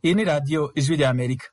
Iyi ni radiyo ijwi rya Amerika.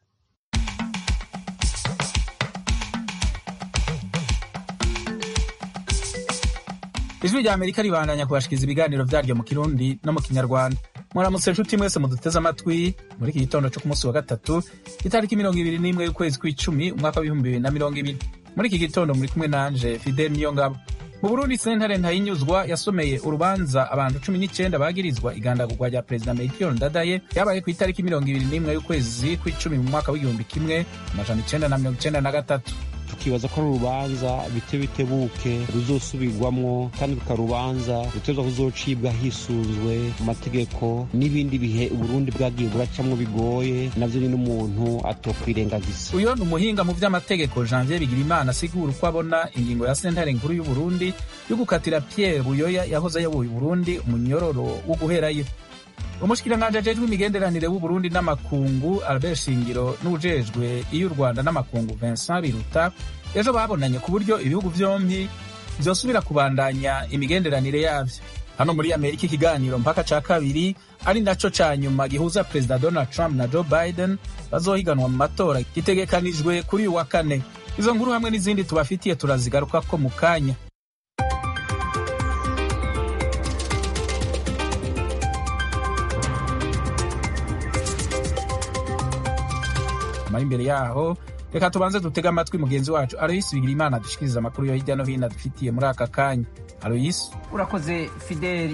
Ijwi rya Amerika ribandanya kubashikiriza ibiganiro vyaryo mu Kirundi no mu Kinyarwanda. Muramutse nshuti mwese muduteze amatwi muri iki gitondo co ku munsi wa gatatu itariki mirongo ibiri n'imwe y'ukwezi kw'icumi umwaka w'ibihumbi bibiri na mirongo ibiri. Muri iki gitondo muri kumwe nanje Fidel Niyongabo. Mu Burundi sentare ntayinyuzwa yasomeye urubanza abantu cumi n'icenda bagirizwa igandagurwa rya perezida Melchior Ndadaye yabaye ku itariki mirongo ibiri n'imwe y'ukwezi kw'icumi mu mwaka w'igihumbi kimwe amajana icenda na mirongo icenda na gatatu. tukibaza ko ari urubanza bite bitebuke ruzosubirwamwo kandi rukaba urubanza ruteza kuzocibwa hisunzwe amategeko n'ibindi bihe uburundi bwagiye buracamwo bigoye navyo nyine umuntu atokwirengagiza Uyo ni umuhinga mu vy'amategeko Janvier Bigirimana asigura uko abona ingingo ya sentare nkuru y'Uburundi yo gukatira Pierre Buyoya yahoze ayoboye Uburundi umunyororo wo guherayo. umushikiranganji ajejwe imigenderanire w'uburundi n'amakungu albert shingiro n'uwujejwe iyo u rwanda n'amakungu vincent biruta ejo babonanye ku buryo ibihugu vyompi vyosubira kubandanya imigenderanire yavyo hano muri amerika ikiganiro mpaka ca kabiri ari naco ca nyuma gihuza perezida donald trump na joe biden bazohiganwa mu matora gitegekanijwe kuri uyu wa kane izo nkuru hamwe n'izindi tubafitiye turazigarukako mu kanya mari imbere yaho reka tubanze dutege amatwi mugenzi wacu aloyisi bigirimana adushikiriza amakuru yo hirya no hino adufitiye muri aka kanya aloyisi urakoze fideli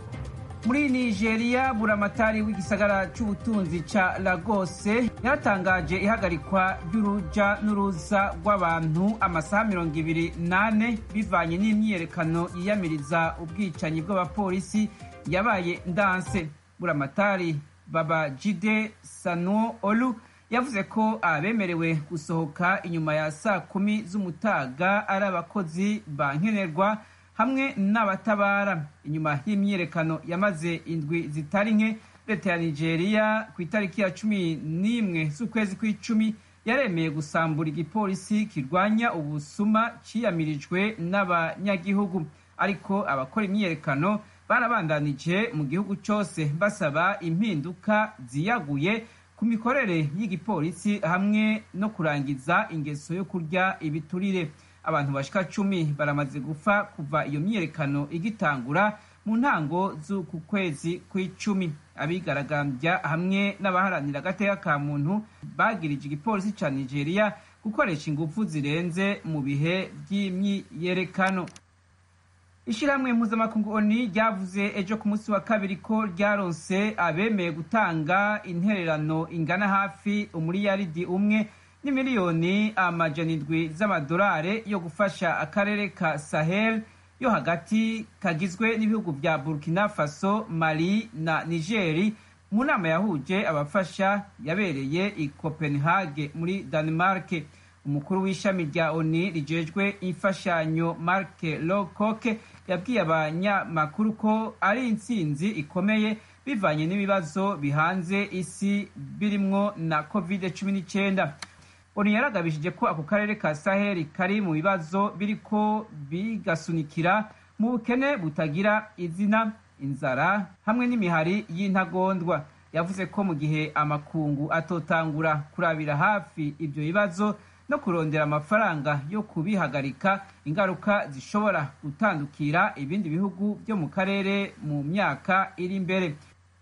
muri nigeria buramatari w'igisagara c'ubutunzi ca lagose yaratangaje ihagarikwa ry'uruja n'uruza rw'abantu amasaha mirongo ibiri nane bivanye n'imyiyerekano yiyamiriza ubwicanyi bw'abapolisi yabaye ndanse buramatari babajide sanuo olu yavuze ko abemerewe gusohoka inyuma ya saa kumi z'umutaga ari abakozi ba nkenerwa hamwe n'abatabara inyuma y'imyiyerekano yamaze indwi zitari nke leta ya nigeria ku itariki ya cumi n'imwe z'ukwezi kw'icumi yaremeye gusambura igipolisi kirwanya ubusuma ciyamirijwe n'abanyagihugu ariko abakora imyiyerekano barabandanije mu gihugu cyose basaba impinduka ziyaguye ku mikorere y'igipolisi hamwe no kurangiza ingeso yo kurya ibiturire abantu bashika cumi baramaze gupfa kuva iyo myiyerekano igitangura mu ntango z'uku kwezi kw'icumi abigaragambya hamwe n'abaharanira agateka ka muntu bagirije igipolisi ca nigeria gukoresha ingufu zirenze mu bihe by'imyiyerekano ishyirahamwe mpuzamakungu oni ryavuze ejo ku munsi wa kabiri ko ryaronse abemeye gutanga intererano ingana hafi umuriyaridi umwe n'imiliyoni amajana indwi z'amadolari yo gufasha akarere ka sahel yo hagati kagizwe n'ibihugu vya burkina faso mali na nigeri mu nama yahuje abafasha yabereye i copenhague muri denmark umukuru w'ishami rya oni rijejwe imfashanyo mark lowcock yabwiye abanyamakuru ko ari intsinzi ikomeye bivanye n'ibibazo bihanze isi birimwo na covid cumi n'icyenda oni yaragabishije ko ako karere ka saheli kari mu bibazo biriko bigasunikira mu bukene butagira izina inzara hamwe n'imihari y'intagondwa yavuze ko mu gihe amakungu atotangura kurabira hafi ibyo bibazo no kurondera amafaranga yo kubihagarika ingaruka zishobora gutandukira ibindi bihugu byo mu karere mu myaka iri imbere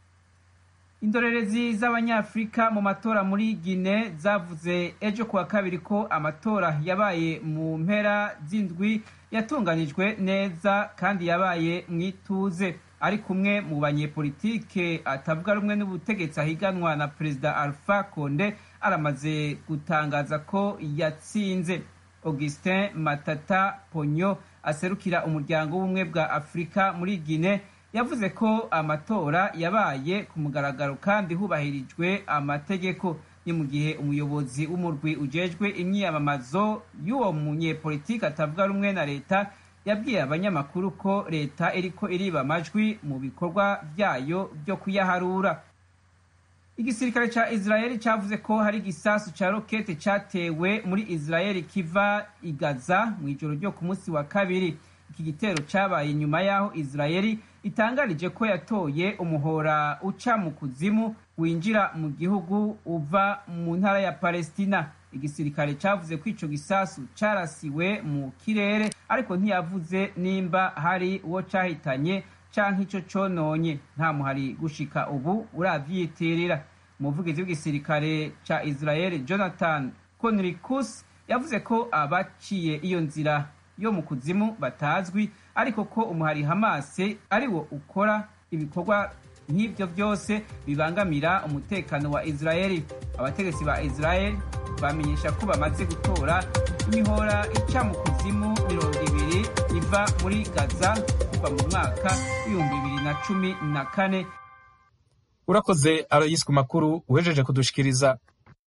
indorerezi z'abanyafurika mu matora muri gine zavuze ejo kuwa kabiri ko amatora yabaye mu mpera z'indwi yatunganijwe neza kandi yabaye mu ituze ari kumwe mu banyepolitike atavuga rumwe n'ubutegetsi ahiganwa na perezida alpha konde aramaze gutangaza ko yatsinze augustin matata ponyo aserukira umuryango w'ubumwe bwa afurika muri gine yavuze ko amatora yabaye ku mugaragaro kandi hubahirijwe amategeko ni mu gihe umuyobozi w'umurwi ujejwe imyiyamamazo y'uwo munyepolitiki atavuga rumwe na leta yabwiye abanyamakuru ko leta iriko iriba amajwi mu bikorwa vyayo byo kuyaharura igisirikare ca israeli cavuze ko hari igisasu ca rokete catewe muri israeli kiva i gaza mu ijoro ryo ku munsi wa kabiri iki gitero cabaye inyuma y'aho israeli itangarije ko yatoye umuhora uca mu kuzimu winjira mu gihugu uva mu ntara ya palestina igisirikare cavuze ko ico gisasu carasiwe mu kirere ariko ntiyavuze nimba hari uwo cahitanye canke ico cononye nta muhari gushika ubu uravyitirira umuvugizi w'igisirikare ca israel jonathan conricus yavuze ko abaciye iyo nzira yo mu kuzimu batazwi ariko ko umuhari hamase ari wo ukora ibikorwa nk'ibyo byose bibangamira umutekano wa israeli abategetsi ba israeli bamenyesha ko bamaze gutora imihora ica mu kuzimu mirongo ibiri iva muri gaza kuva mu mwaka w'ibihumbi bibiri na cumi na kane urakoze aroyisi ku makuru uhejeje kudushikiriza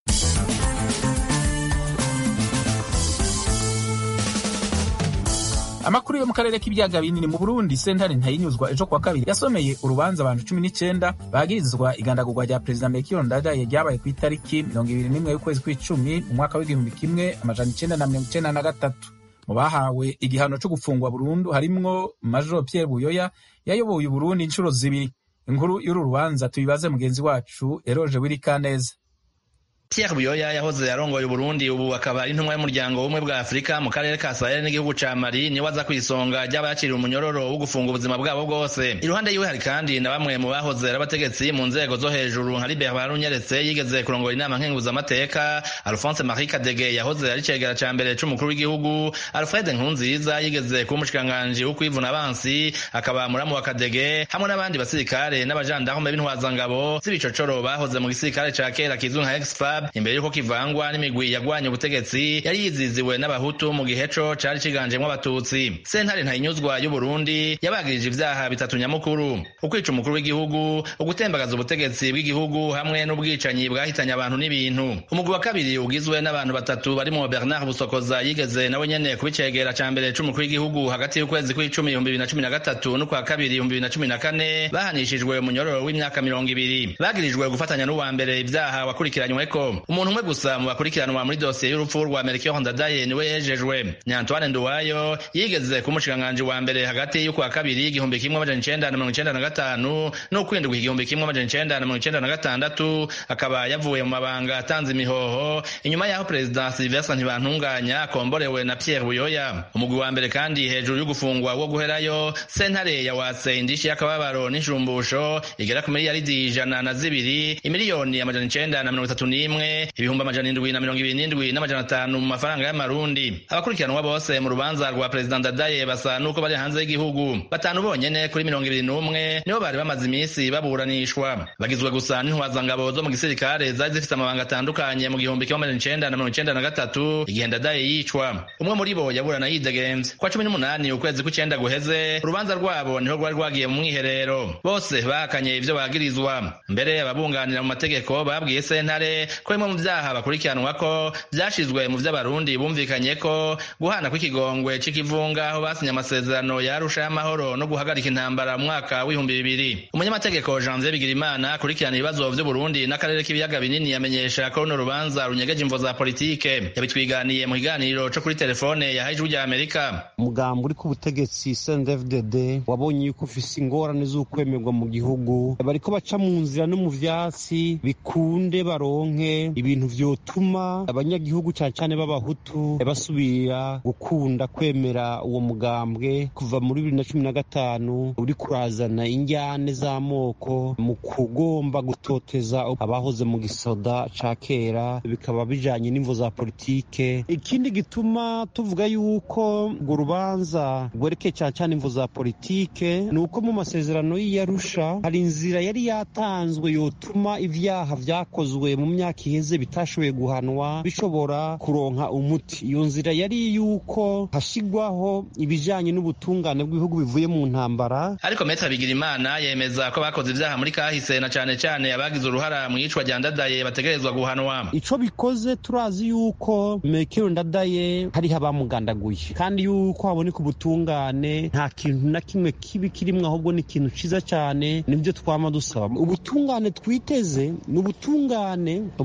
amakuru yo mu karere k'ibiyaga binini mu burundi sentare ntayinyuzwa ejo kuwa kabiri yasomeye urubanza abantu cumi n'icyenda bagirizwa igandagurwa rya perezida melchior ndadaye ryabaye ku itariki mirongo ibiri n'imwe y'ukwezi kw'icumi mu mwaka w'igihumbi kimwe amajana icenda na mirongo icenda na gatatu mu bahawe igihano cyo gufungwa burundu harimwo major pierre buyoya yayoboye uburundi inshuro zibiri inkuru y'uru rubanza tuyibaze mugenzi wacu eroje wirikaneza Pierre Buyoya yahoze yarongoye Burundi ubu akaba ari intumwa y'umuryango w'ubumwe bwa Afurika mu karere ka Sahel n'igihugu ca Mali niwe aza kwisonga ry'abakiriye umunyororo wo gufunga ubuzima bwabo bwose iruhande yiwe hari kandi na bamwe mu bahoze ari abategetsi mu nzego zo hejuru nka Libert Barunyeretse yigeze kurongora inama nkenguzamateka Alphonse Marie Kadege yahoze ari cegera ca mbere c'umukuru w'igihugu Alfred Nkurunziza yigeze kuba umushikiranganji wo kwivuna abansi akaba muramu wa Kadege hamwe n'abandi basirikare n'abajandarume b'intwazangabo z'ibicocoro bahoze mu gisirikare ca kera kizwi nka Exfab imbere yuko kivangwa n'imigwi yagwanye ubutegetsi yari yiziziwe n'abahutu mu gihe co cari ciganjemwo abatutsi sentare ntayinyuzwa y'uburundi yabagirije ivyaha bitatu nyamukuru ukwica umukuru w'igihugu ugutembagaza ubutegetsi bw'igihugu hamwe n'ubwicanyi bwahitanye abantu n'ibintu umugwi wa kabiri ugizwe n'abantu batatu barimo bernard busokoza yigeze nawe nyene kubicegera ca mbere c'umukuru w'igihugu hagati y'ukwezi kw'icumi ibihumbi bibiri na cumi na gatatu n'ukwa kabiri ibihumbi bibiri na cumi na kane bahanishijwe umunyororo w'imyaka mirongo ibiri bagirijwe gufatanya n'uwa mbere ivyaha wakurikiranyweko umuntu umwe gusa mu bakurikiranwa muri dosiye y'urupfu rwa Melchior Ndadaye niwe yejejwe ni Antoine Nduwayo yigeze ku mushikiranganji wa mbere hagati y'ukwa kabiri igihumbi kimwe amajana icenda na mirongo icenda na gatanu n'ukwindwi igihumbi kimwe amajana icenda na mirongo icenda na gatandatu akaba yavuye mu mabanga atanze imihoho inyuma y'aho perezida Sylvestre Ntibantunganya akomborewe na Pierre Buyoya umugwi wa mbere kandi hejuru y'ugufungwa wo guherayo sentare yawatse indishi y'akababaro n'ishumbusho igera ku miliyaridi ijana na zibiri imiliyoni amajana icenda na mirongo itatu n'imwe ibihumbi amajana indwi na mirongo ibiri n'indwi n'amajana atanu mu mafaranga y'amarundi abakurikiranwa bose mu rubanza rwa perezida ndadaye basa n'uko bari hanze y'igihugu batanu bonyene kuri mirongo ibiri n'umwe nibo bari bamaze iminsi baburanishwa bagizwe gusa n'intwazangabo zo mu gisirikare zari zifite amabanga atandukanye mu gihumbi kimwe amajana icenda na mirongo icenda na gatatu igihe ndadaye yicwa umwe muri bo yaburana yidegemvye kwa cumi n'umunani ukwezi kw'icenda guheze urubanza rwabo niho rwari rwagiye mu mwiherero bose bahakanye ivyo bagirizwa mbere ababunganira mu mategeko babwiye sentare ko bimwe mu vyaha bakurikiranwa ko vyashizwe mu vy'abarundi bumvikanye ko guhana kw'ikigongwe c'ikivunga aho basinye amasezerano ya Arusha y'amahoro no guhagarika intambara mu mwaka w'ibihumbi bibiri umunyamategeko Janvier Bigirimana akurikirana ibibazo vy'Uburundi n'akarere k'ibiyaga binini yamenyesha ko runo rubanza runyegeje imvo za politike yabitwiganiye mu kiganiro co kuri telefone yahaye ijwi rya Amerika umugambi uri ku butegetsi CNDD-FDD wabonye yuko ufise ingorane z'ukwemerwa mu gihugu bariko baca mu nzira no mu vyatsi bikunde baronke ibintu vyotuma abanyagihugu cane cane b'abahutu basubira gukunda kwemera uwo mugambwe kuva muri bibiri na cumi na gatanu uri kurazana injyane z'amoko mu kugomba gutoteza abahoze mu gisoda ca kera bikaba bijanye n'imvo za politike ikindi gituma tuvuga yuko urwo rubanza rwerekeye cane cane imvo za politike ni uko mu masezerano y'iyarusha hari inzira yari yatanzwe yotuma ivyaha vyakozwe mu myaka iheze bitashoboye guhanwa bishobora kuronka umuti iyo nzira yari yuko hashigwaho ibijanye n'ubutungane bw'ibihugu bivuye mu ntambara ariko Metre Bigirimana yemeza ko bakoze ivyaha muri kahise na cane cane abagize uruhara mu yicwa rya Ndadaye bategerezwa guhanwa ico bikoze turazi yuko Melchior Ndadaye hariho abamugandaguye kandi yuko haboneka ubutungane nta kintu na kimwe kibi kirimwo ahubwo ni ikintu ciza cane nivyo twama dusaba ubutungane twiteze ni ubutungane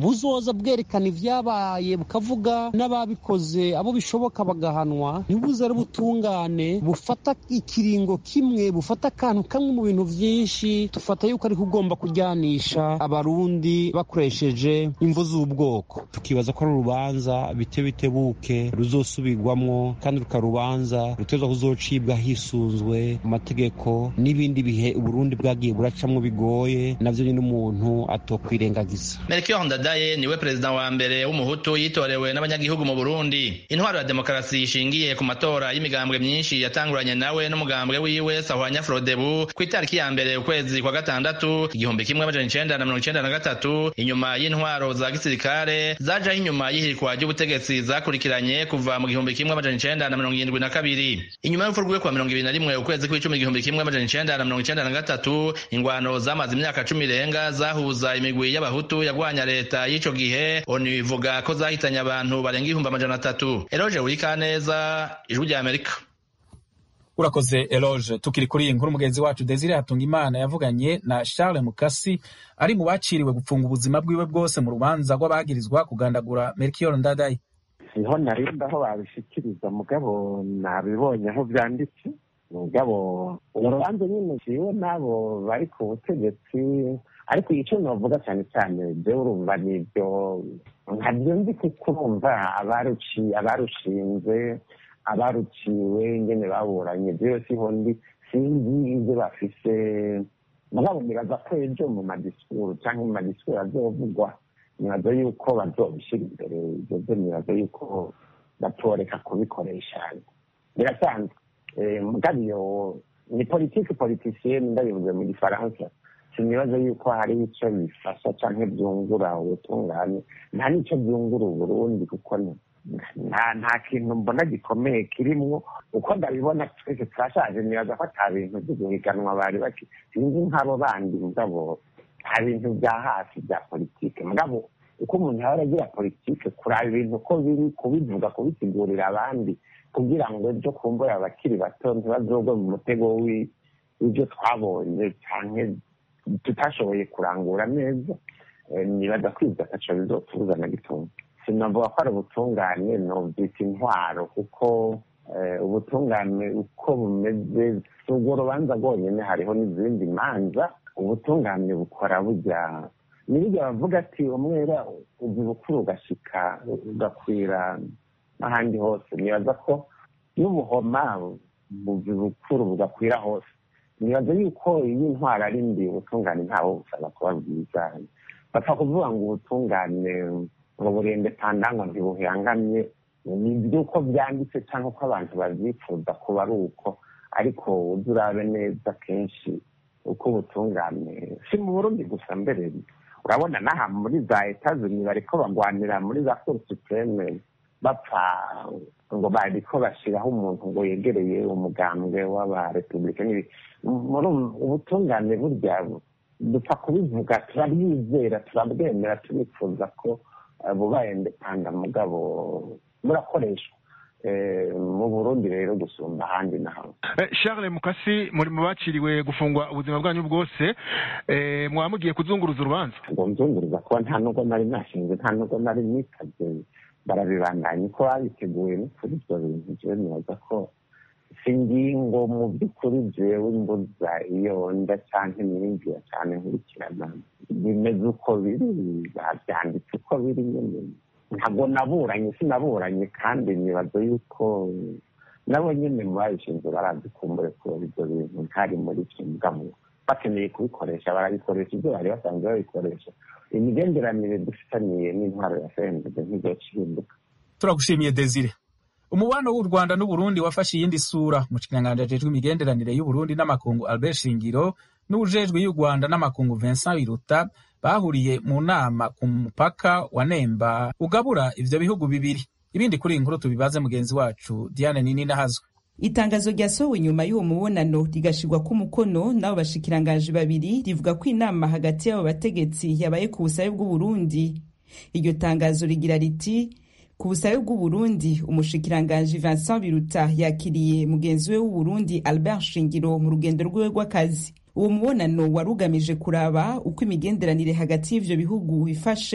buzoza bwerekana ivyabaye bukavuga n'ababikoze abo bishoboka bagahanwa ntibuze ari butungane bufata ikiringo kimwe bufata akantu kamwe mu bintu vyinshi tufata yuko ariko ugomba kujyanisha abarundi bakoresheje imvu z'ubwoko tukibaza ko ari urubanza bite bitebuke ruzosubirwamwo kandi rukarubanza ruteza kuzocibwa hisunzwe amategeko n'ibindi bihe uburundi bwagiye buracamwo bigoye navyo nyine umuntu atokwirengagiza melchior ndadaye niwe perezida wa mbere w'umuhutu yitorewe n'abanyagihugu mu burundi intwaro ya demokarasi ishingiye ku matora y'imigambwe myinshi yatanguranye nawe n'umugambwe wiwe sahwanya frodebu ku itariki ya mbere ukwezi kwa gatandatu igihumbi kimwe amajana icenda na mirongo icenda na gatatu inyuma y'intwaro za gisirikare zajaho inyuma y'ihirikwa ry'ubutegetsi zakurikiranye kuva mu gihumbi kimwe amajana icenda na mirongo irindwi na kabiri inyuma y'urupfu rwiwe kwa mirongo ibiri na rimwe ukwezi kw'icumi igihumbi kimwe amajana icenda na mirongo icenda na gatatu ingwano zamaze imyaka cumi irenga zahuza imigwi y'abahutu yagwanya leta y'ico gihe onu ivuga ko zahitanye abantu barenga ibihumbi amajana atatu eroje wurikaneza ijwi rya amerika urakoze eloge tukiri kuri iyi nkuru mugenzi wacu desire hatungimana yavuganye na charles mukasi ari mu baciriwe gupfunga ubuzima bwiwe bwose mu rubanza rw'abagirizwa kugandagura melchior ndadaye niho narinda aho babishikiriza mugabo nabibonye aho byanditse mugabo urubanza nyine ciwe n'abo bari ku butegetsi ariko icyo navuga cyane cyane byo urumva nibyo nkabyo nzi kuko urumva abarushinze abaruciwe ingene baburanye byose ho ndi sinzi ibyo bafise mugabo nibaza ko ejo mu madisikuru cyangwa mu madisikuru azovugwa nibaza yuko bazobishyira imbere ibyo byo nibaza yuko batoreka kubikoresha birasanzwe mugabo iyo ni politiki politisiyeni ndabivuze mu gifaransa sinibaza yuko hari icyo bifasha cyangwa byungura ubutungane nta n'icyo byungura uburundi kuko nta nta kintu mbona gikomeye kirimwo uko ndabibona twese turashaje nibaza ko ata bintu byo guhiganwa bari baki sinzi nk'abo bandi mugabo nta bintu bya hafi bya politike mugabo uko umuntu yaba aragira politike kuraba ibintu uko biri kubivuga kubisigurira abandi kugira ngo ejo kumbura abakiri bato ntibazogwe mu mutego w'ibyo twabonye cyane tutashoboye kurangura neza nibaza kwiza ataco bizotubuza na gitunga sinavuga ko ari ubutungane nobyita intwaro kuko ubutungane uko bumeze si urwo rubanza rwonyine hariho n'izindi manza ubutungane bukora bujya nibijya bavuga ati umwera uzi bukuru ugashika ugakwira n'ahandi hose nibaza ko n'ubuhoma buzi bukuru bugakwira hose nibaza yuko iyo intwaro ari mbi ubutungane ntawe busaba kuba bwiza bapfa kuvuga ngo ubutungane ngo burende pandangwa ntibuhangamye ni iby'uko byanditse cyangwa uko abantu babyifuza kuba ari uko ariko ujya urabe neza kenshi uko ubutungane si mu burundi gusa mbere urabona n'aha muri za etazini bariko bagwanira muri za cour supreme bapfa ngo bariko bashiraho umuntu ngo yegereye umugambwe w'abarepublika muri ubutungane burya dupfa kubivuga turabyizera turabwemera turifuza ko bubaye indepanda mugabo burakoreshwa mu burundi rero gusumba ahandi naho charles mukasi muri mu baciriwe gufungwa ubuzima bwanyu bwose mwaba mugiye kuzunguruza urubanza ngo nzunguruza kuba nta nubwo nari nashinze nta nubwo nari nitabye barabibandanya uko babiteguye no kuri ibyo bintu jewe nibaza ko si ingingo mu by'ukuri jewe mbuza iyo nda canke niyumvira cane nkurikirana bimeze uko biri bavyanditse uko biri nyene ntabwo naburanye sinaburanye kandi nibaza yuko nabo nyene mu babishinzwe barazikumbure kubera ibyo bintu ntari muri ivyo mugabo bakeneye kubikoresha barabikoresha ibyo bari basanzwe babikoresha imigenderanire dufitaniye n'intwaro ya fndb ntizoca ihinduka turagushimiye desire umubano w'u rwanda n'uburundi wafashe iyindi sura umushikiranganji ajejwe imigenderanire y'uburundi n'amakungu albert shingiro n'ujejwe y'u rwanda n'amakungu vincent biruta bahuriye mu nama ku mupaka wa nemba ugabura ivyo bihugu bibiri ibindi kuri iyi nkuru tubibaze mugenzi wacu diane nini nahazwe itangazo ryasohowe nyuma y'uwo mubonano rigashirwa ko umukono n'abo bashikiranganji babiri rivuga ko inama hagati y'abo bategetsi yabaye ku busabe bw'uburundi iryo tangazo rigira riti ku busabe bw'uburundi umushikiranganji vincent biruta yakiriye mugenzi we w'uburundi albert shingiro mu rugendo rwiwe rw'akazi uwo mubonano wari ugamije kuraba uko imigenderanire hagati y'ivyo bihugu bifashe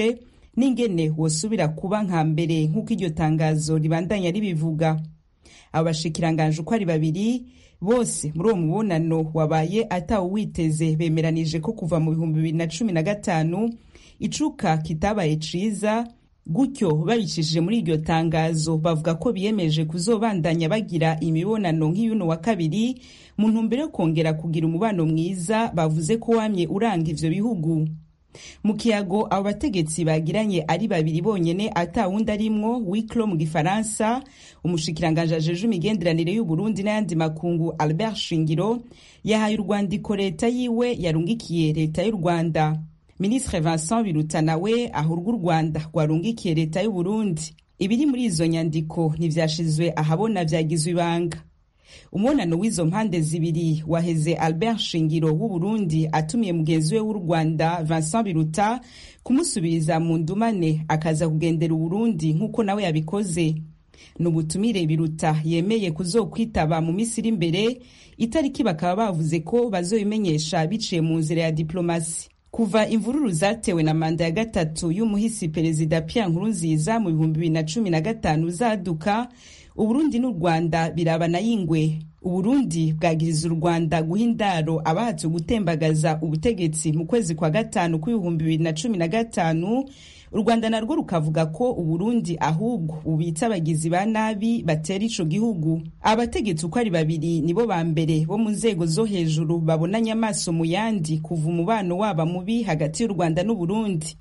n'ingene wosubira kuba nka mbere nk'uko iryo tangazo ribandanya ribivuga abo bashikiranganje uko ari babiri bose muri uwo mubonano wabaye atawuwiteze bemeranije ko kuva mu bihumbi bibiri na cumi na gatanu icuka kitabaye ciza gutyo babicishije muri iryo tangazo bavuga ko biyemeje kuzobandanya bagira imibonano nk'iyuno wa kabiri mu ntumbero yo kongera kugira umubano mwiza bavuze ko wamye uranga ivyo bihugu mu kiyago abo bategetsi bagiranye ari babiri bonyene atawundi arimwo wiklo mu gifaransa umushikiranganje ajeje imigenderanire y'uburundi n'ayandi makungu albert shingiro yahaye urwandiko leta yiwe yarungikiye leta y'u rwanda minisitiri vincent biruta nawe ahurwa u rwanda rwarungikiye leta y'uburundi ibiri muri izo nyandiko ntivyashizwe ahabona vyagizwe ibanga umubonano w'izo mpande zibiri waheze albert shingiro w'uburundi atumiye mugenzi we w'u rwanda vincent biruta kumusubiriza mu ndumane akaza kugendera uburundi nk'uko nawe yabikoze ni ubutumire biruta yemeye kuzokwitaba mu minsi iri imbere itariki bakaba bavuze ko bazobimenyesha biciye mu nzira ya diplomasi kuva imvururu zatewe na manda ya gatatu y'umuhisi perezida Pierre Nkurunziza mu bihumbi bibiri na cumi na gatanu zaduka uburundi n'u rwanda birabana y'ingwe uburundi bwagiriza u rwanda guha indaro abahatse gutembagaza ubutegetsi mu kwezi kwa gatanu kw'ibihumbi bibiri na cumi na gatanu u rwanda narwo rukavuga ko uburundi ahubwo bubitsa abagizi ba nabi batera ico gihugu abategetsi uko ari babiri nibo ba mbere bo mu nzego zo hejuru babonanye amaso mu yandi kuva umubano waba mubi hagati y'u rwanda n'uburundi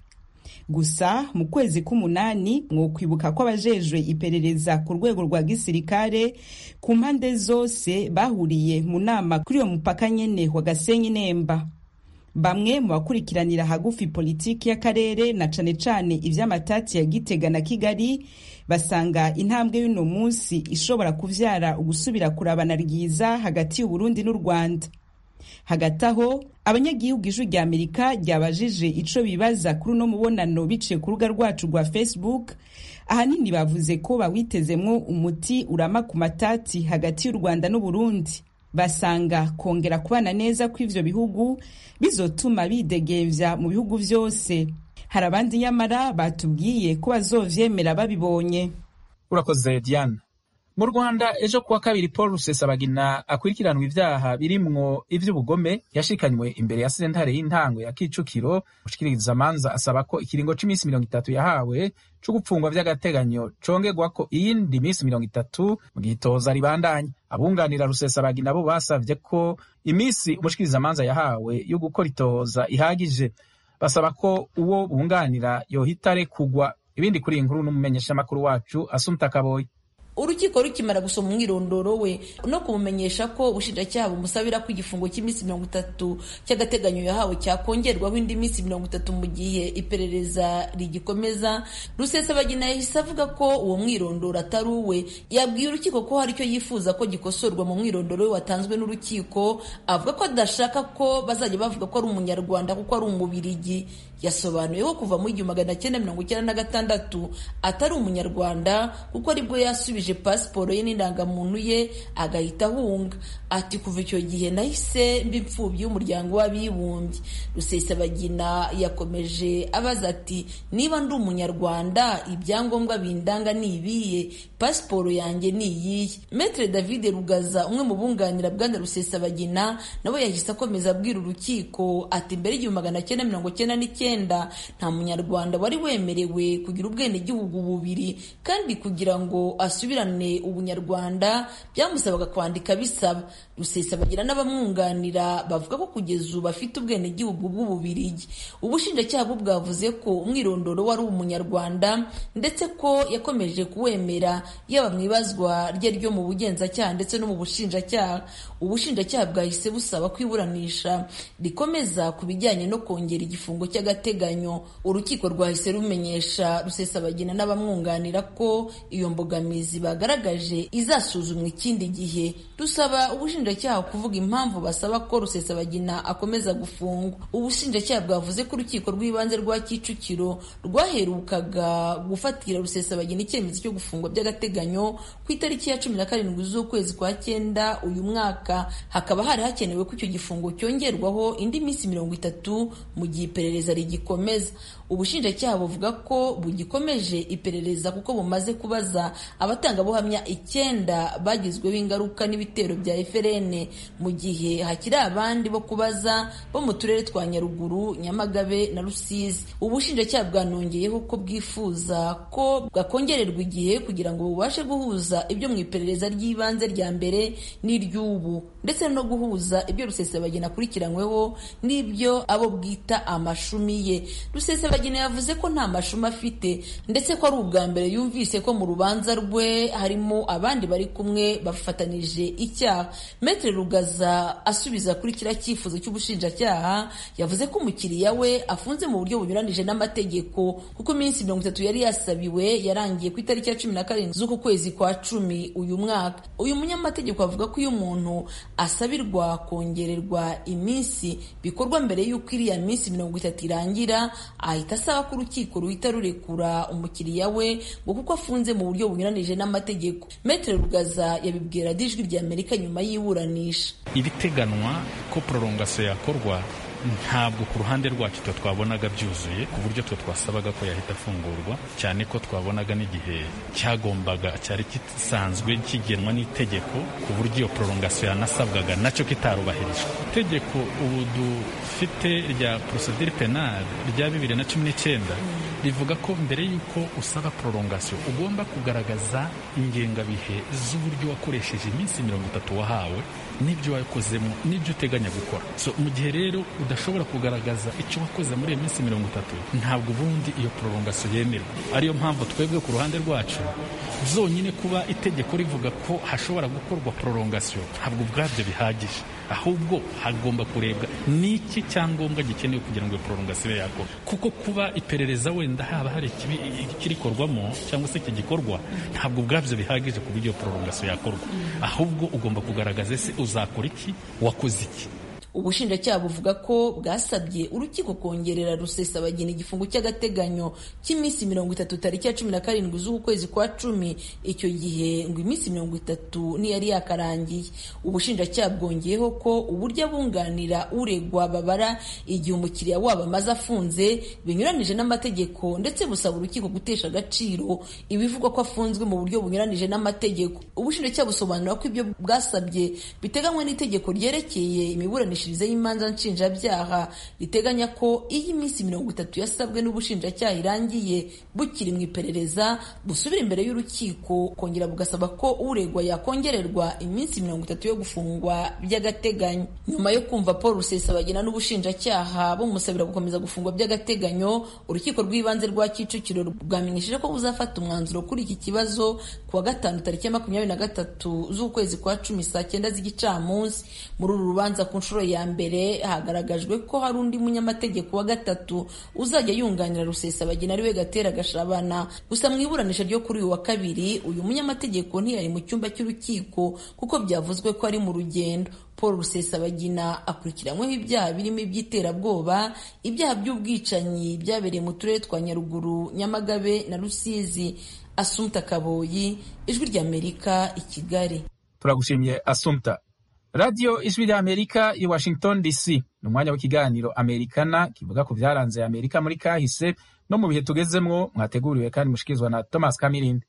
gusa mu kwezi k'umunani mwokwibuka ko abajejwe iperereza ku rwego rwa gisirikare ku mpande zose bahuriye mu nama kuri uyo mupaka nyene wa gasenyi nemba bamwe mu bakurikiranira hagufi politiki y'akarere na cane cane ivy'amatati ya gitega na kigali basanga intambwe y'uno munsi ishobora kuvyara ugusubira kurabana ryiza hagati y'uburundi n'u rwanda hagati aho abanyagihugu ijwi rya amerika ryabajije ico bibaza kuri uno mubonano biciye ku rubuga rwacu rwa facebook ahanini bavuze ko bawitezemwo umuti urama ku matati hagati y'u rwanda n'uburundi basanga kongera kubana neza kw'ivyo bihugu bizotuma bidegemvya mu bihugu vyose hari abandi nyamara batubwiye ko bazovyemera babibonye urakoze diane mu rwanda ejo kuwa kabiri paul rusesabagina akurikiranwa ivyaha birimwo ivy'ubugome yashikanywe imbere ya sentare y'intango ya kicukiro ushikiriza amanza asaba ko ikiringo c'imisi mirongo itatu yahawe co gupfungwa vy'agateganyo congerwako iyindi misi mirongo itatu mu gihe itoza ribandanya abunganira rusesabagina bo basavye ko imisi umushikirizamanza yahawe yo gukora itoza ihagije basaba ko uwo bunganira yohita arekugwa ibindi kuri iyi nkuru n'umumenyeshamakuru wacu asumta kaboyi urukiko rukimara gusoma umwirondoro we no kumumenyesha ko ubushinjacyaha bumusabira ko igifungo cy'iminsi mirongo itatu cy'agateganyo yahawe cyakongerwaho indi minsi mirongo itatu mu gihe iperereza rigikomeza rusesabagina yahise avuga ko uwo mwirondoro atari uwe yabwiye urukiko ko hari icyo yifuza ko gikosorwa mu mwirondoro we watanzwe n'urukiko avuga ko adashaka ko bazajya bavuga ko ari umunyarwanda kuko ari umubirigi yasobanuye ko kuva mu igihumbi magana cyenda mirongo icyenda na gatandatu atari umunyarwanda kuko aribwo yasubije pasiporo ye n'indangamuntu ye agahita ahunga ati kuva icyo gihe nahise mba imfubyi y'umuryango w'abibumbye rusesabagina yakomeje abaza ati niba ndi umunyarwanda ibyangombwa bindanga ni ibiye pasiporo yanjye ni iyihe metre david rugaza umwe mu bunganira bwana rusesabagina nawe yahise akomeza abwira urukiko ati mbere y'igihumbi magana cyenda mirongo cyenda n'icyenda nta munyarwanda wari wemerewe kugira ubwenegihugu bubiri kandi kugira ngo asubirane ubunyarwanda byamusabaga kwandika bisaba rusesabagina n'abamwunganira bavuga ko kugeza ubu afite ubwenegihugu bw'ububirigi ubushinjacyaha bwo bwavuze ko umwirondoro wari umunyarwanda ndetse ko yakomeje kuwemera yaba mu ibazwa rye ryo mu bugenzacyaha ndetse no mu bushinjacyaha ubushinjacyaha bwahise busaba ko iburanisha rikomeza ku bijyanye no kongera igifungo cy'agateganyo urukiko rwahise rumenyesha rusesabagina n'abamwunganira ko iyo mbogamizi bagaragaje izasuzumwa ikindi gihe rusaba ubushinjacyaha kuvuga impamvu basaba ko rusesabagina akomeza gufungwa ubushinjacyaha bwavuze ko urukiko rw'ibanze rwa kicukiro rwaherukaga gufatira rusesabagina icyemezo cyo gufungwa by'agateganyo ku itariki ya cumi na karindwi z'ukwezi kwa cyenda uyu mwaka hakaba hari hakenewe ko icyo gifungo cyongerwaho indi minsi mirongo itatu mu gihe iperereza rigikomeza ubushinjacyaha buvuga ko bugikomeje iperereza kuko bumaze kubaza abatangabuhamya icyenda bagizweho ingaruka n'ibitero bya FRN mu gihe hakiri abandi bo kubaza bo mu turere twa Nyaruguru Nyamagabe na Rusizi ubushinjacyaha bwanongeyeho ko bwifuza ko bwakongererwa igihe kugira ngo bubashe guhuza ibyo mu iperereza ry'ibanze rya mbere n'iry'ubu ndetse no guhuza ibyo Rusesabagina akurikiranyweho n'ibyo abo bwita amashumi ye Rusesabagina yavuze ko nta mashumi afite ndetse ko ari ubwa mbere yumvise ko mu rubanza rwe harimo abandi bari kumwe bafatanije icyaha Maître Rugaza asubiza kuri kiriya cyifuzo cy'ubushinjacyaha yavuze ko umukiriya we afunze mu buryo bunyuranije n'amategeko kuko iminsi mirongo itatu yari yasabiwe yarangiye ku itariki ya cumi na karindwi z'uku kwezi kwa cumi uyu mwaka uyu munyamategeko avuga ko iyo umuntu asabirwa kongererwa iminsi bikorwa mbere y'uko iriya minsi mirongo itatu irangira ahita asaba ko urukiko ruhita rurekura umukiriya we ngo kuko afunze mu buryo bunyuranije n'amategeko Maître Rugaza yabibwira ijwi rya Amerika nyuma y'iburanisha ibiteganwa ko prolongation yakorwa ntabwo ku ruhande rwacu twe twabonaga byuzuye ku buryo twe twasabaga ko yahita afungurwa cyane ko twabonaga n'igihe cyagombaga cyari gisanzwe kigenwa n'itegeko ku buryo iyo prolongation yanasabwaga nacyo kitarubahirijwe itegeko ubu dufite rya procedure penale rya bibiri na cumi n'icyenda rivuga ko mbere y'uko usaba prolongation ugomba kugaragaza ingengabihe z'uburyo wakoresheje iminsi mirongo itatu wahawe n'ibyo wakozemo n'ibyo uteganya gukora so mu gihe rero udashobora kugaragaza icyo wakoze muri iyo minsi mirongo itatu ntabwo ubundi iyo prolongation yemerwa ariyo mpamvu twebwe ku ruhande rwacu zonyine kuba itegeko rivuga ko hashobora gukorwa prolongation ntabwo ubwabyo bihagije ahubwo hagomba kurebwa n'iki cyangombwa gikenewe kugira ngo iyo prolongation yakora kuko kuba iperereza wenda haba hari ikirikorwamo cyangwa se kigikorwa ntabwo ubwabyo bihagije ku buryo iyo prolongation yakorwa ahubwo ugomba kugaragaza ese uzakora iki wakoze iki ubushinjacyaha buvuga ko bwasabye urukiko kongerera rusesabagina igifungo cy'agateganyo cy'iminsi mirongo itatu tariki ya cumi na karindwi z'uku kwezi kwa cumi icyo gihe ngo iminsi mirongo itatu ntiyari yakarangiye ubushinjacyaha bwongeyeho ko uburyo abunganira uregwa babara igihe umukiriya wabo amaze afunze binyuranije n'amategeko ndetse busaba urukiko gutesha agaciro ibivugwa ko afunzwe mu buryo bunyuranije n'amategeko ubushinjacyaha busobanura ko ibyo bwasabye biteganywa n'itegeko ryerekeye imiburanishirize y'imanza nshinjabyaha riteganya ko iyo iminsi mirongo itatu yasabwe n'ubushinjacyaha irangiye bukiri mu iperereza busubira imbere y'urukiko kongera bugasaba ko uregwa yakongererwa iminsi mirongo itatu yo gufungwa by'agateganyo nyuma yo kumva paul rusesabagina n'ubushinjacyaha bumusabira gukomeza gufungwa by'agateganyo urukiko rw'ibanze rwa kicukiro bwamenyesheje ko buzafata umwanzuro kuri iki kibazo ku wa gatanu tariki ya makumyabiri na gatatu z'ukwezi kwa cumi saa cyenda z'igicamunsi muri uru rubanza ku nshuro ya mbere hagaragajwe ko hari undi munyamategeko wa gatatu uzajya yunganira rusesabagina ariwe gatera gashabana gusa mu iburanisha ryo kuri uyu wa kabiri uyu munyamategeko ntiyari mu cyumba cy'urukiko kuko byavuzwe ko ari mu rugendo paul rusesabagina akurikiranyweho ibyaha birimo iby'iterabwoba ibyaha by'ubwicanyi byabereye mu turere twa nyaruguru nyamagabe na rusizi asumta kaboyi ijwi ry'amerika i kigali turagushimiye asumta radiyo ijwi rya amerika i washington dc ni umwanya w'ikiganiro amerikana kivuga ku byaranze amerika muri kahise no mu bihe tugezemwo mwateguriwe kandi mushikirizwa na thomas kamirindi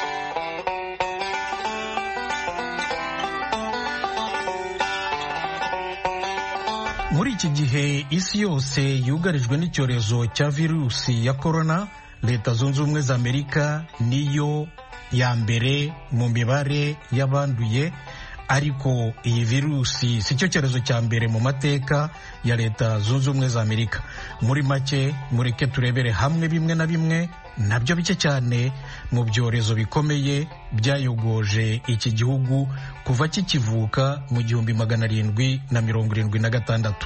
muri iki gihe isi yose yugarijwe n'icyorezo cya virusi ya korona leta zunze ubumwe za amerika niyo ya mbere mu mibare y'abanduye ariko iyi virusi si cyo cyorezo cya mbere mu mateka ya leta zunze ubumwe za amerika muri make mureke turebere hamwe bimwe na bimwe nabyo bike cyane mu byorezo bikomeye byayogoje iki gihugu kuva kikivuka mu gihumbi magana arindwi na mirongo irindwi na gatandatu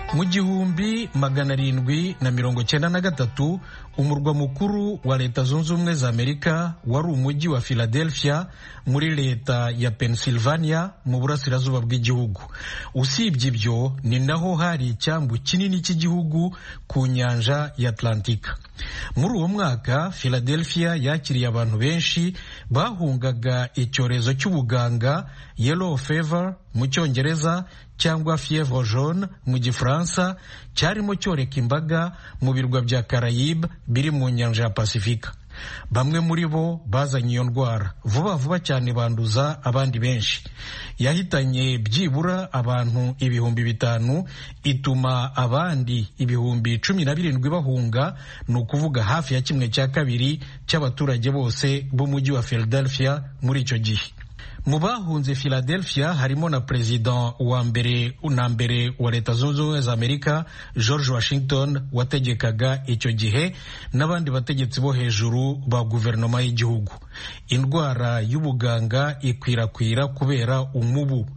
mu gihumbi magana arindwi na mirongo cyenda na gatatu umurwa mukuru wa leta zunze ubumwe za amerika wari umujyi wa philadelphia muri leta ya pennsylvania mu burasirazuba bw'igihugu usibye ibyo ni naho hari icyambu kinini cy'igihugu ku nyanja ya atlantika muri uwo mwaka philadelphia yakiriye abantu benshi bahungaga icyorezo cy'ubuganga yellow fever mu cyongereza cyangwa fievre jaune mu gifaransa cyarimo cyoreka imbaga mu birwa bya Caraïbe biri mu nyanja ya Pasifika bamwe muri bo bazanye iyo ndwara vuba vuba cyane banduza abandi benshi yahitanye byibura abantu ibihumbi bitanu ituma abandi ibihumbi cumi na birindwi bahunga ni ukuvuga hafi ya kimwe cya kabiri cy'abaturage bose b'umujyi wa Philadelphia muri icyo gihe mu bahunze Philadelphia harimo na perezida wa mbere na mbere wa leta zunze ubumwe za amerika george washington wategekaga icyo gihe n'abandi bategetsi bo hejuru ba guverinoma y'igihugu indwara y'ubuganga ikwirakwira kubera umubu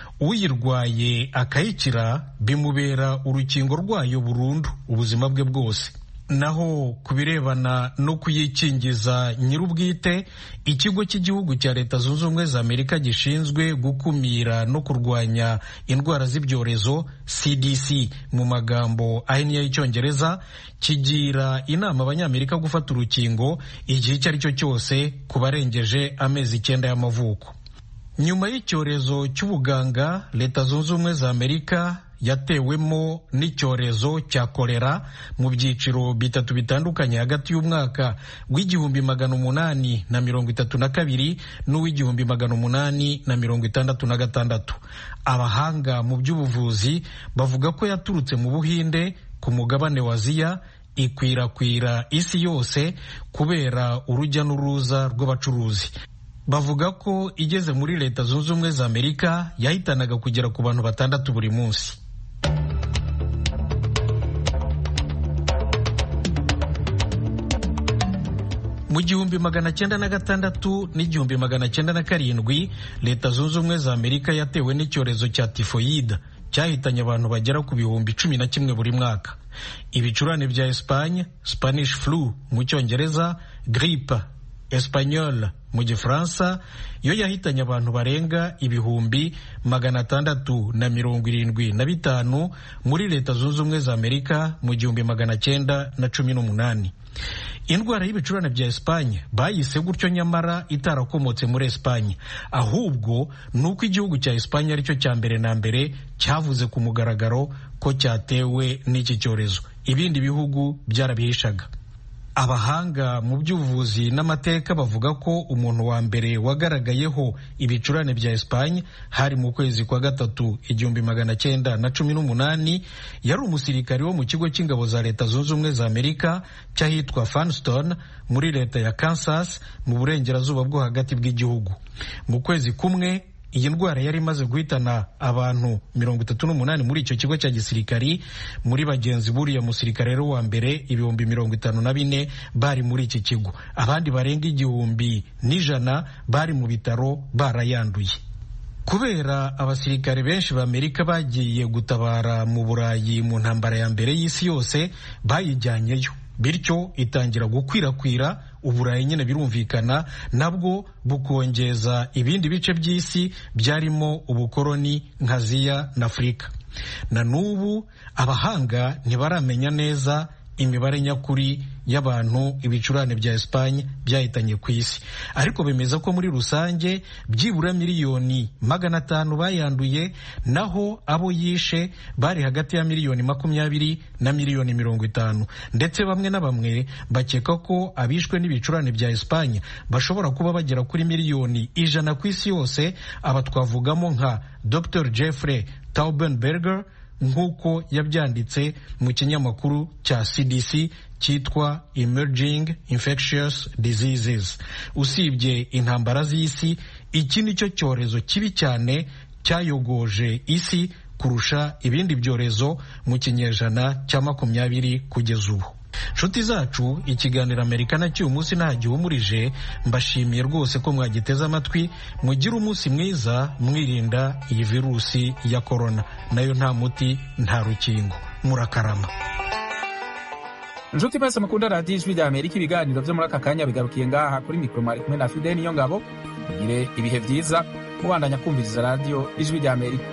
uyirwaye akayikira bimubera urukingo rwayo burundu ubuzima bwe bwose naho ku birebana no kuyikingiza nyir'ubwite ikigo cy'igihugu cya leta zunze ubumwe za amerika gishinzwe gukumira no kurwanya indwara z'ibyorezo cdc mu magambo ahinnye y'icyongereza kigira inama abanyamerika gufata urukingo igihe icyo ari cyo cyose ku barengeje amezi icyenda y'amavuko nyuma y'icyorezo cy'ubuganga leta zunze ubumwe za amerika yatewemo n'icyorezo cya kolera mu byiciro bitatu bitandukanye hagati y'umwaka w'igihumbi magana umunani na mirongo itatu na kabiri n'uw'igihumbi magana umunani na mirongo itandatu na gatandatu abahanga mu by'ubuvuzi bavuga ko yaturutse mu buhinde ku mugabane wa aziya ikwirakwira isi yose kubera urujya n'uruza rw'abacuruzi bavuga ko igeze muri leta zunze ubumwe za amerika yahitanaga kugera ku bantu batandatu buri munsi mu gihumbi magana cyenda na gatandatu n'igihumbi magana cyenda na karindwi leta zunze ubumwe za amerika yatewe n'icyorezo cya tifoyida cyahitanye abantu bagera ku bihumbi cumi na kimwe buri mwaka ibicurane bya espanye spanish flu mu cyongereza gripe espanyol mu gifaransa yo yahitanye abantu barenga ibihumbi magana atandatu na mirongo irindwi na bitanu muri leta zunze ubumwe za amerika mu gihumbi magana cyenda na cumi n'umunani indwara y'ibicurane bya esipanye bayise gutyo nyamara itarakomotse muri esipanye ahubwo ni uko igihugu cya esipanye aricyo cya mbere na mbere cyavuze ku mugaragaro ko cyatewe n'iki cyorezo ibindi bihugu byarabihishaga abahanga mu by'ubuvuzi n'amateka bavuga ko umuntu wa mbere wagaragayeho ibicurane bya Espagne hari mu kwezi kwa gatatu igihumbi magana cyenda na cumi n'umunani yari umusirikari wo mu kigo cy'ingabo za leta zunze ubumwe za amerika cy'ahitwa Fanston muri leta ya Kansas mu burengerazuba bwo hagati bw'igihugu mu kwezi kumwe iyi ndwara yari imaze guhitana abantu mirongo itatu n'umunani muri icyo kigo cya gisirikari muri bagenzi buriya musirikare rero wa mbere ibihumbi mirongo itanu na bine bari muri iki kigo abandi barenga igihumbi n'ijana bari mu bitaro barayanduye kubera abasirikare benshi b'amerika bagiye gutabara mu burayi mu ntambara ya mbere y'isi yose bayijyanyeyo bityo itangira gukwirakwira uburayi nyine birumvikana nabwo bukongeza ibindi bice by'isi byarimo ubukoroni nka ziya na afurika na n'ubu abahanga ntibaramenya neza imibare nyakuri y'abantu ibicurane bya Espagne byahitanye ku isi ariko bemeza ko muri rusange byibura miliyoni magana atanu bayanduye naho abo yishe bari hagati ya miliyoni makumyabiri na miliyoni mirongo itanu ndetse bamwe na bamwe bakeka ko abishwe n'ibicurane bya Espagne bashobora kuba bagera kuri miliyoni ijana ku isi yose aba twavugamo nka Dr Jeffrey Taubenberger nk'uko yabyanditse mu kinyamakuru cya CDC cyitwa Emerging Infectious Diseases. Usibye intambara z'isi, iki ni cyo cyorezo kibi cyane cyayogoje isi kurusha ibindi byorezo mu kinyejana cya makumyabiri kugeza ubu. nshuti zacu ikiganiro amerika na cy'uyu munsi nta gihumurije mbashimiye rwose ko mwagiteze amatwi mugire umunsi mwiza mwirinda iyi virusi ya korona nayo nta muti nta rukingo murakarama inshuti mwese mukunda radiyo ijwi rya amerika ibiganiro byo muri aka kanya bigarukiye ngaha kuri mikoro mwari kumwe na fide niyo ngabo mugire ibihe byiza mubandanya kumviriza radiyo ijwi rya amerika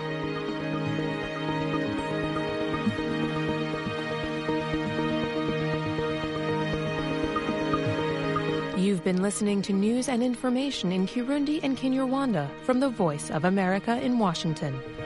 You've been listening to news and information in Kirundi and Kinyarwanda from the Voice of America in Washington.